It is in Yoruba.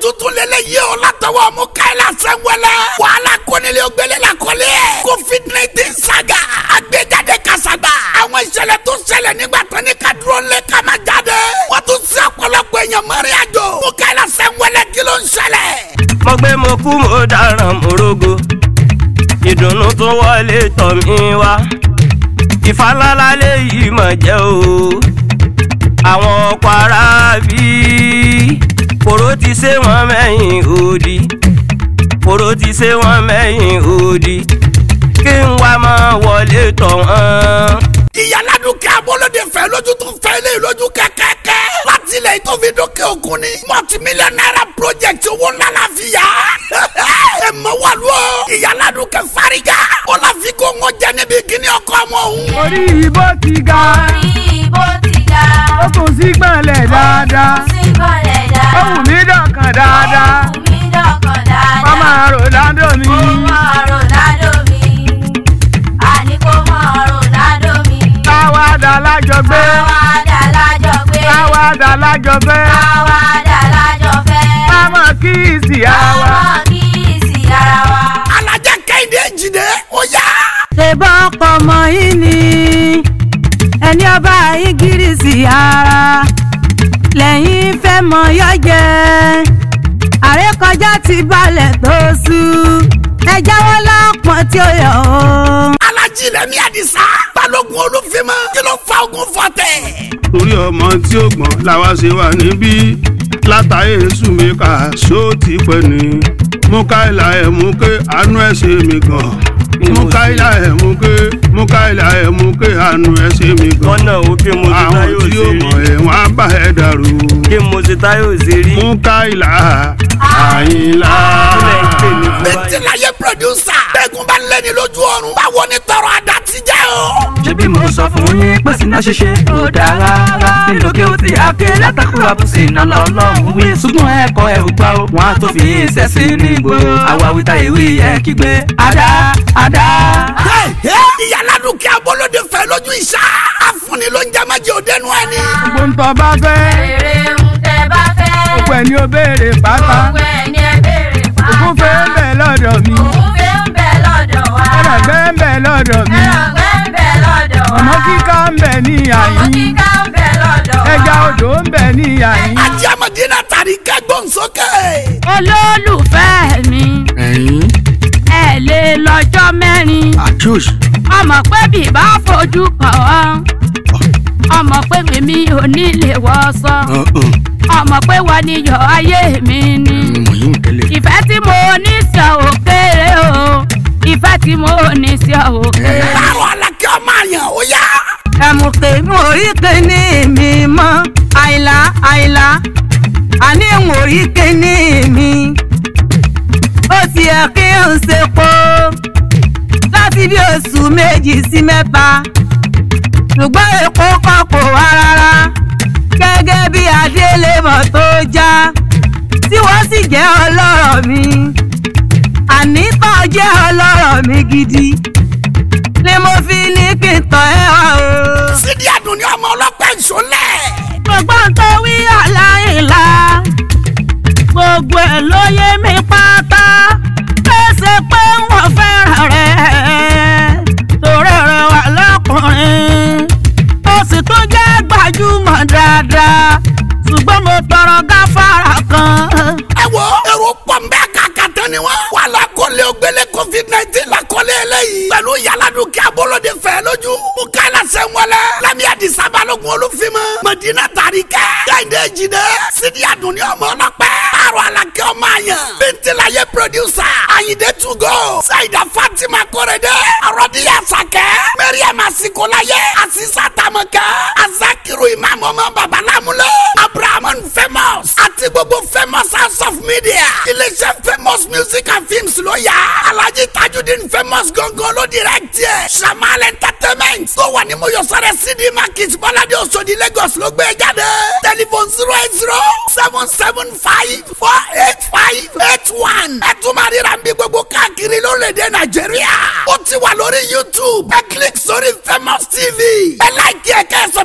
tuntun lélẹ̀ yìí o látọwọ́ mú káyọ̀lá sẹ́wọ́lẹ̀ wàhálà kọ́nilé ògbélé la kọ́lé covid nineteen saga àgbéjáde kasagba àwọn ìṣẹ̀lẹ̀ tó ṣẹlẹ̀ nígbà tán ní ká dúró lé ká má jáde wọ́n tún sí ọ̀pọ̀lọpọ̀ èèyàn mọ́rin àjò mú káyọ̀lá sẹ́wọ́lẹ̀ kí ló ń ṣẹlẹ̀. mo gbé mo kú mo dáràn mo rógo ìdùnnú tó wọlé tọ̀ mí wá ìfàlálà léyìí mọ̀ jẹ́ o àwọn ọkọ̀ ara bí kòró ti ṣe wọ́n mẹ́yìn òdì kòró ti ṣe wọ́n mẹ́yìn òdì kí n wá máa wọlé tọ̀ wọ́n. ìyálàdùn kí abolóde fẹ́ lójú tó fẹ́ lé lójú kẹ́kẹ́kẹ́ láti ilẹ̀ tó fi dókè òkun ni multi-million naira project owó ńlá la fi yá ẹ mọ wà lọ ìyálàdùn kẹ fariga ó la fi kó ńgọ jẹ níbi kíní ọkọ ọmọ òun. orí ìbò ti ga orí ìbò ti ga ó tún sí gbọ̀nlẹ̀ dáadáa sí gbọ́lẹ̀ ó dáadáa wù mí dọ̀kan dáadáa Ó wù mí dọ̀kan dáadáa mama Ronaldo mi Kó mọ Ronaldo mi àní kó mọ Ronaldo mi káwádà lájọgbé àwàdà lájọgbé káwádà lájọgbé àwàdà lájọfẹ́ kámọ kíìsì àwa. àwọn kìí ara wa. alájà kẹ́hìndé jìnnà ó yá. ṣèbọn ọkọ ọmọ yìí ni ẹni ọba ìgírísì ara lẹ́yìn fẹ́ mọ yọjẹ àrékọjá ti balẹ̀ tó sú ẹ jáwọ́ lápọ̀n tí ó yọ o. alájí rẹmi àdìsá balógun olúfimọ kí ló fa ogun fọtẹ. torí ọmọ tí ó gbọ́n làwa ṣe wà níbí látàyè sùnmíkà ṣó ti pẹ́ ni mú káìlà ẹ̀ mú ké àánú ẹ̀ ṣe mí gan mú káìlà ẹ̀ mú ké mú káìlà ẹ̀ mú ké àánú ẹ̀ ṣe mí gan lọ́nà ó kí mo ti àwọn táyò tí ṣe ó mọ̀ rí ẹ̀ wọ́n á bá ẹ̀ dàrú kí mo ti táyò ṣe rí mú káìlà àyìnlá. kílẹ̀ ń pè mí fún báyìí. bẹ́ntìláyé pírọ̀dúsà bẹ́ẹ̀gùn bá ń lẹ́ni lójú ọ̀run báwo ni tọrọ àdá ti jẹ́ o. ṣebí mo sọ fún yín pé sinna ṣíṣe kò dáa rárá nílò kí o ti àké látàkùn àbùsí iná lọ́lọ́run wí ṣùgbọ́n ẹ̀kọ́ ẹ̀ ò gbà ó wọn á tó fi iṣẹ́ sí ní ìgboro àwa wíta ìwé ẹ̀ kígbe àdá àdá. ìyálàdùn kí abolóde fẹ́ lójú ìṣá àfúnni ló ń jẹ́ májè òdenu ẹni. gbogbo ń tọ́ bá fẹ́ èrè ń tẹ bá fẹ́ gbogbo ẹ̀ ni ó béèrè pátá gbogbo ẹ̀ ní ẹ béèrè pátá ògùn fẹ́ ń bẹ̀ lọ́dọ̀ mi òun fẹ́ ń bẹ lọ́dọ̀ wa ẹ̀rọ̀gbẹ́ ń bẹ̀ lọ́dọ̀ mi ẹ̀rọ̀gbẹ́ ń bẹ lọ́dọ̀ wa ọmọ kíká ń bẹ̀ ní ọmọ àyín kíká ń bẹ lọ́dọ̀ wa ẹja odò ń bẹ̀ ní àyín. ajé amadina tari kẹgbọn sókè. olólùfẹ́ mi ẹ lè lọ́jọ́ mẹ́rin ọmọ pé bí bá fojú kàn ọ́ ọmọ pé mi ò ní lè wọ́sọ ọmọ pé wọ́n ní yọ ayé mi ni ìfẹ́ tí mo ní sí ọ ò kéré o ìfẹ́ tí mo ní sí ọ ò kéré. báwo alákẹ́ ọmọ àyàn ó yá. ẹ̀mùkè mo rí kíní mi mọ́ àìlá àìlá àní mo rí kíní mi ó ti yẹ kí n ṣe po láti bí oṣù méjì sí mẹ́ta ṣùgbọ́n èkó kan kò wá rárá gẹ́gẹ́ bí adélébọ̀ tó já tí wọ́n sì jẹ́ ọlọ́rọ̀ mi àní tó jẹ́ ọlọ́rọ̀ mi gidi ni mo fi ní kí n tọ́ ẹ wá o. sídi àdùn ní ọmọ ọlọ́pẹ́ ìṣọlẹ̀. gbogbo ń tó wí aláìlá gbogbo ẹ̀ ló yé mi pátá pèsè pé wọ́n fẹ́ràn rẹ̀ torí rẹ̀ wà lọ́kùnrin ó sì tún jẹ́ gbajúmọ̀ dáadáa ṣùgbọ́n mo tọrọ gáfárà kan. ẹ wo èrò pọ̀ ń bẹ́ẹ̀ kàkà tán ni wọ́n. wà á lakọ́lé ògbélé covid nineteen lakọ́lé eléyìí. pẹ̀lú yàládùn kí abolóde fẹ́ lójú. mo ká ẹ lásẹ̀ ń wọlé. lẹ́mí àdìsá balógun olúfimọ́. mọ̀dínà tàríkẹ́. kẹ́hìndé jìnnà. sídi àdùn ní ọmọ ọlọ́pẹ́. àrò alákẹ́ ọmọ àyàn. bẹ́ntìláyé producer. àyìndé tugo. sayida fatima kọ́rẹ́dẹ́. àròdìyà sàkẹ́. mẹ́ríàmà sikolaye. àṣìṣà tamọ̀kẹ́. azakiru imam ọmọ babalámúlẹ̀. abrahamu famous. àti gbogbo famous house of media. iléeṣẹ́ famous music and films ló yá. alhaji tajudeen famous gangan ló direct yẹ. samal entertainment. tó wà ní mọ́yọ́sọ́rẹ́ cd market bọ́ládé oṣòdì lagos ló gbé jáde. telephone zero eight zero seven seven five four eight five eight one. ẹ tún máa ríra bí gbogbo káàkiri lórílẹ̀‐èdè nàìjíríà. ó ti wà lórí youtube. ẹ click sórí famous tv. ẹ láìkí ẹ kẹ́ ẹ